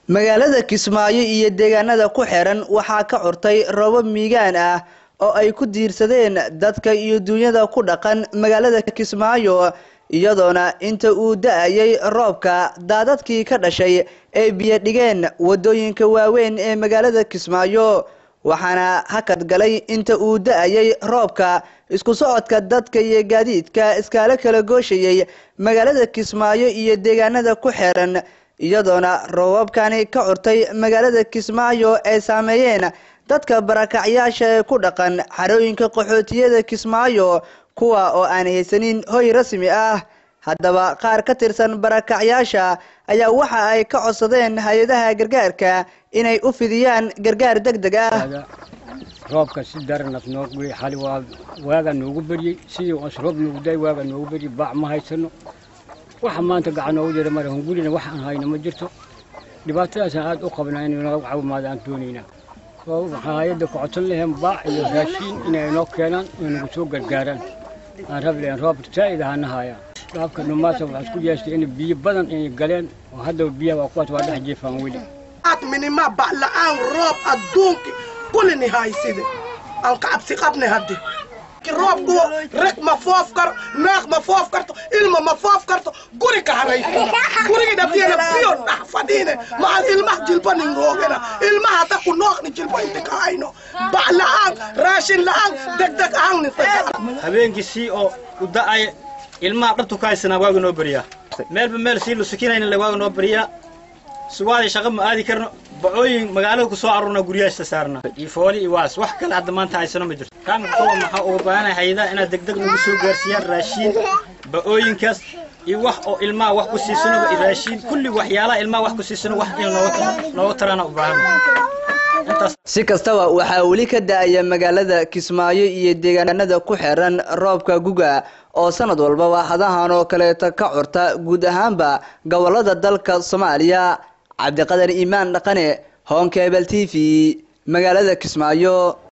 magaalada kismaayo iyo deegaanada ku xiran waxaa ka curtay roobab miigaan ah oo ay ku diirsadeen dadka iyo duunyada ku dhaqan magaalada kismaayo iyadoona inta uu da-ayay roobka daadadkii ka dhashay ay biyo dhigeen wadooyinka waaweyn ee magaalada kismaayo waxaana hakad galay inta uu da-ayay roobka isku socodka dadka iyo gaadiidka iskaala kala gooshayay magaalada kismaayo iyo deegaanada ku xiran iyadoona roobabkani ka curtay magaalada kismaayo ay saameeyeen dadka barakacyaasha ee ku dhaqan xarooyinka qaxootiyada kismaayo kuwa oo aan haysanin hoy rasmi ah haddaba qaar ka tirsan barakacyaasha ayaa waxa ay ka codsadeen hay-adaha gargaarka inay u fidiyaan gargaar deg deg ah roobka si daranaf noogu xali waa waagaa noogu beryey sidii os roob noogu day waagaa noogu beryey baac ma haysano waxa maanta gacan noogu jira mara hungurina wax aan hayno ma jirto dhibaatadaasaan aad u qabnaa inay naga caawimaada aan doonaynaa waxaan hay-adda ku codsan lahayn baac iyo raashiin inay inoo keenaan oo nagu soo gargaaraan aan rab lahayn roob zaa'id ahana haayaan dhaabka dhumaasa waxaa isku yeestay in biyo badan inay galeen oo haddaba biyaha waa kuwaas waa dhex jeefaan weli minima ba'la'aan roob adduunki kulini hayside aan ka cabsi qabnay hadde roobku reg ma foof karo naaq ma foof karto ilma ma foof karto guri ka haraysina gurigi dhabtiyana biyo dhax fadhiine maal ilmah jilba nin roogena ilmaha hadda ku nooqni jilba inti ka hayno bac la'aan raashin la'aan degdeg ahaan nin habeenkii sii oo u da'aya ilmaha dhabtu ka haysanaa waaga noo beriyaa meelba meel sii lusukinayna le waaga noo beriyaa suwaadii shaqa ma aadi karno bacooyin magaalada ku soo aruurna guryahaasta saarna iyo fooli iyo waas wax kale hadda maanta haysano ma jirto kaamka kuwa maxaa uga baahanaya hayadaha inaad degdeg nagu soo gaarsiiyaan raashiin ba'ooyinkaas iyo wax oo ilmaha wax ku siisano raashiin kulli waxyaalaha ilmaha wax ku siisano wax in nooga taraana u baahan si kastaba waxaa weli ka da-aya magaalada kismaayo iyo deegaanada ku xiran roobka guga oo sanad walbaba hadahan oo kaleeta ka curta guud ahaanba gobolada dalka soomaaliya cabdiqadar iimaan dhaqane honkebel t v magaalada kismaayo